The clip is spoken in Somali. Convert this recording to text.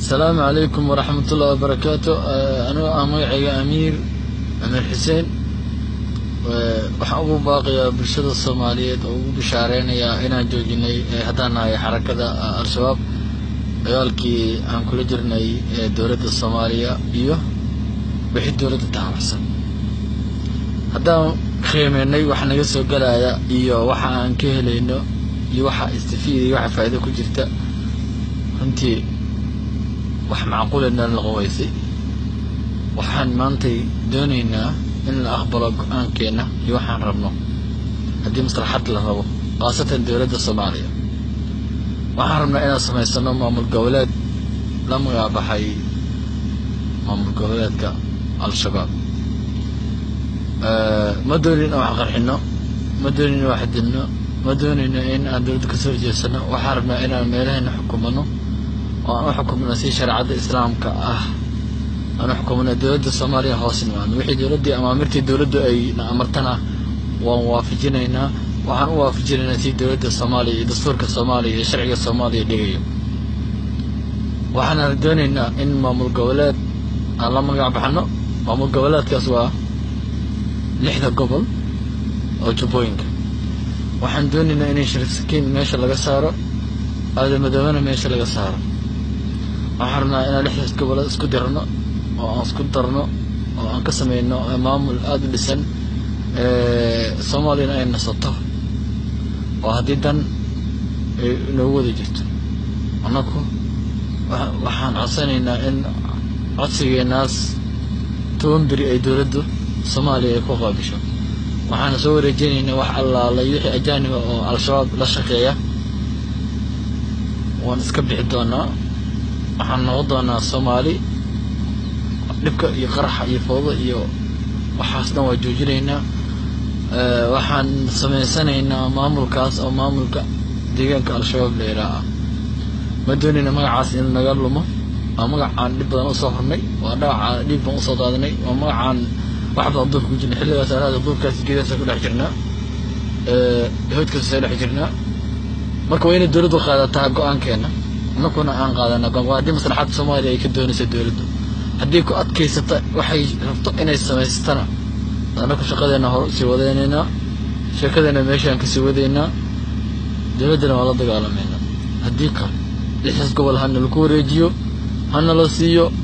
asalaamu calaykum waraxmatullahi wabarakaatu anuu ah magacayga amiir amiir xuseen waxaan ugu baaqayaa bulshada soomaaliyeed oo ugu bishaareynaya inaan joojinay haddaan nahay xarakada al-shabaab dagaalkii aan kula jirnay dowladda soomaaliya iyo wixii dowladda taabacsan haddaan qiimeynay waxa naga soo galaya iyo waxa aan ka helayno iyo waxa istifiida iyo waxa faa'iido ku jirta runtii wax macquuleedna la qawaysay waxaan maantay doonaynaa in la aqbalo go-aankeena iyo waxaan rabno haddii maslaxad la rabo khaasatan dowladda soomaaliya waxaan rabnaa inaan samaysano maamul goboleed la magacbaxay maamul goboleedka al-shabaab ma doonin in wax qarxino ma doonin in wax dilno ma doonayno in aan dowladda kasoo horjeedsano waxaan rabnaa inaan meelaheena xukumano oo aan u xukumno si shareecadda islaamka ah aan u xukumno dowladda soomaaliya hoos nimaadno wixii dowladdii amaamirtii dowladdu ay na amartana waan waafajinaynaa waxaan u waafajinaynaa si dowladda soomaaliya iyo dastuurka soomaaliya iyo sharciga soomaaliya dhigayo waxaana doonaynaa in maamul goboleed aan la magac baxno maamul goboleedkaas waa lixda gobol oo jubbooyinka waxaan doonaynaa inay shariifsakiin meesha laga saaro aadamadoobana meesha laga saaro waxaan rabnaa inaan lixdaas goboleed isku dirno oo aan isku darno oo aan ka sameyno maamul aada u dhisan soomaaliyana ay nasato oo haddii dan ay inoogu wada jirto annaku waxaan codsanaynaa in codsigeenaas toban beri ay dowladdu soomaaliya ay ku qaabisho waxaana soo wareejinaynaa wax allaalay wixii ajaaniba oo al-shabaab la shaqeeya waan iska bixi doonaa waxaan noqon doonaa soomaali dhibka iyo qaraxa iyo fooda iyo waxaas dhan waa joojinaynaa waxaan samaysanaynaa maamulkaas oo maamulka deegaanka al-shabaab la yidhaaha ma doonayna magacaas in naga lumo waa magacaan dhib badan usoo hornay waa dhagaca dhiig baan usoo daadanay waa magacaan wax badan duurka ku jirnay xilligaas anaada duurkaas geedaasa ku dhex jirnaa hoodkaasa dhex jirnaa marka waa inay dowladdu qaadataa go-aankeena annakuna aan qaadana go-aan haddii maslaxadda soomaaliya ay ka doonaysa dowladdu haddii ku adkaysata waxay rabto inay samaystana annaku shaqadeena hor sii wadaynaynaa sheekadeena meeshaan kasii wadaynaa dowladdana waa la dagaalamayna haddii kale lixdaas gobol hana laku wareejiyo hana la siiyo